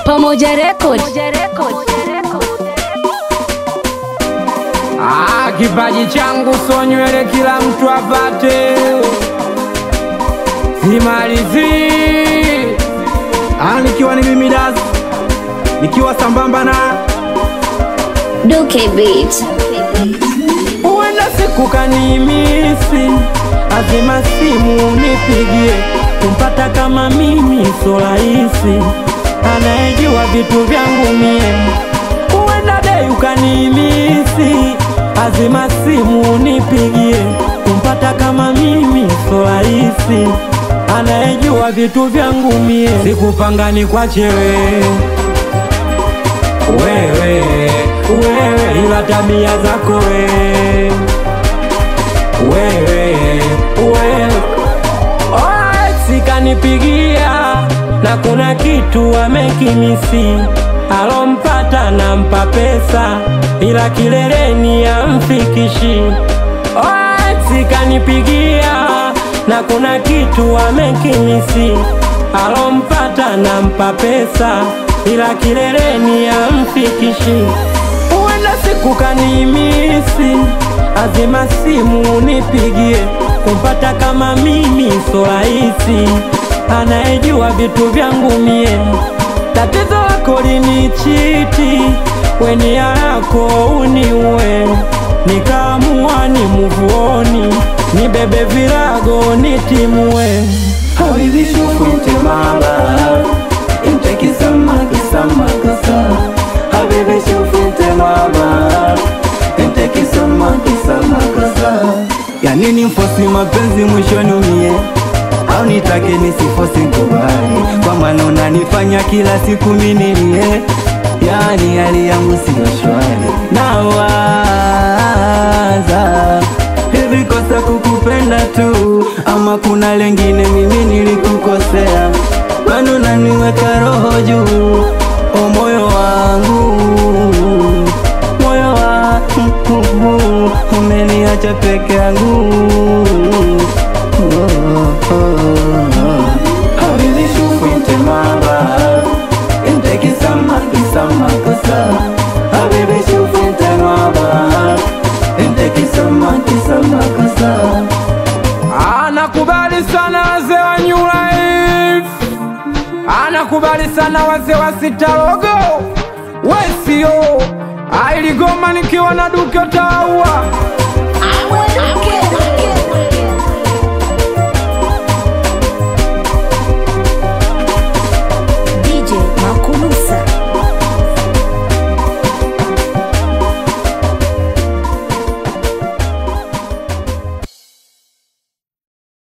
Pamoja Record. Ah, kipaji changu so nywele kila mtu apate, simalizi Ah, nikiwa ni mimi Daz, nikiwa sambamba na Duke Beat. huenda siku kanimisi, azima simu nipigie, kumpata kama mimi so rahisi, anayejua vitu vyangu mie. Huenda dei ukanimisi, azima simu nipigie, kumpata kama mimi so rahisi, anayejua vitu vyangu mie. Sikupanga ni kwache wewe wewe wewe, ila tabia zako wewe wewe wewe, sikanipigia na kuna kitu amekimisi, alompata nampa pesa, ila kileleni amfikishi. Sikanipigia na kuna kitu amekimisi, alompata nampa pesa, ila kileleni amfikishi. Huenda siku kanimisi, azima simu nipigie, kumpata kama mimi so rahisi, anayejua vitu vyangu mie. Tatizo lako linichiti, weni yako uniue, nikaamua ni muvuoni, nibebe virago nitimue. Habibi shukunte mama Inte kisama kisama kasa Habibi shukunte mama Inte kisama kisama kasa Ya nini mfosi mapenzi mwishoni umie au nitake nisifosi kubali kwa maana unanifanya kila siku minilie yani hali yangu siyo shwari nawaza hivi kosa kukupenda tu ama kuna lengine mimi nilikukosea bado naniweka roho juu o moyo wangu moyo wangu umeniacha peke yangu Habibi shufinte mama Inte kisama kisama kosa Habibi shufinte mama Inte kisama kisama kosa Anakubali sana wazee wa New Life, anakubali sana wazee wa Sitarogo Wesio ailigoma nikiwa na Duke Taua Duke